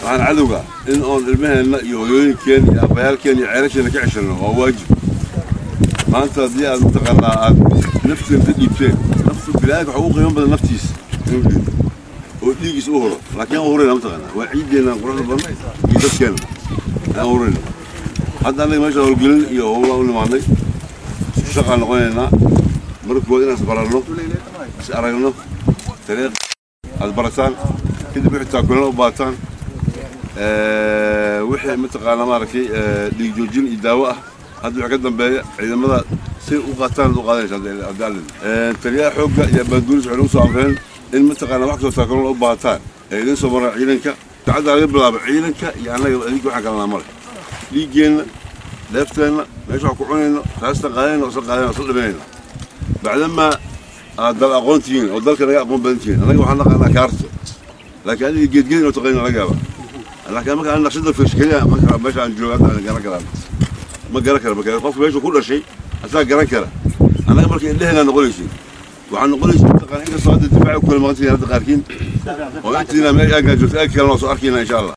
waxaan cadowga in oon ilmaheenna iyo hooyooyinkeen iyo abayaalkeen iyo ceelasheena ka ceshanno waa waajib maanta haddii aad mataqaanaa aad nafteena ka dhiibteen naftu bilaadanka waxa ugu qiimo badan naftiisa inuu dhiibo oo dhiigiisa u huro laakiin aan hurayna mataqaanaa waa ciiddeenna quruxda badan iyo dadkeena aan hurayna hadda annaga meesha howlgelin iyo howlaan u nimaadnay isku shaqaan noqonaynaa marka koowaad inaan isbaranno is aragno dariiq aad barataan kadib wixii taakulana u baataan wixii mataqaanaa maaragtay dhiig joojin iyo daawo ah hadda wixii ka dambeeya ciidamada si u qaataan u qaadanaysa haddii allin taliyaha xoogga iyo baanduulis waxay nagu soo amreen in mataqaanaa wax kastoo taakulana u baataan ee idin soo maraan ciidanka saacadda laga bilaabo ciidanka iyo annaga adinka waxaan kalanaa male dhiiggeenna dheefteenna meesha wax ku cunayno raastan qaadanayno isla qaadanayno isla dhimanayno bacdamaa aad dal aqoon tihiin oo dalka naga aqoon badan tihiin annaga waxaan naqaanaa kaarto laakiin adiga geedgeed inoo taqayn laga yaaba laakiin marka aan naqshada fashkeliya meesha aan joogo hadda aan garan karaan ma garan kara marka qofka meesha ku dhashay asaa garan kara annaga marka indhehenaa noqonaysin waxaa noqonaysa mataqaana inkastoo hadda difaaci ku kala maqan tihiin hadda qaarkiin oo intiina meel aagaa joogto aag kalena waa soo arkayna insha allah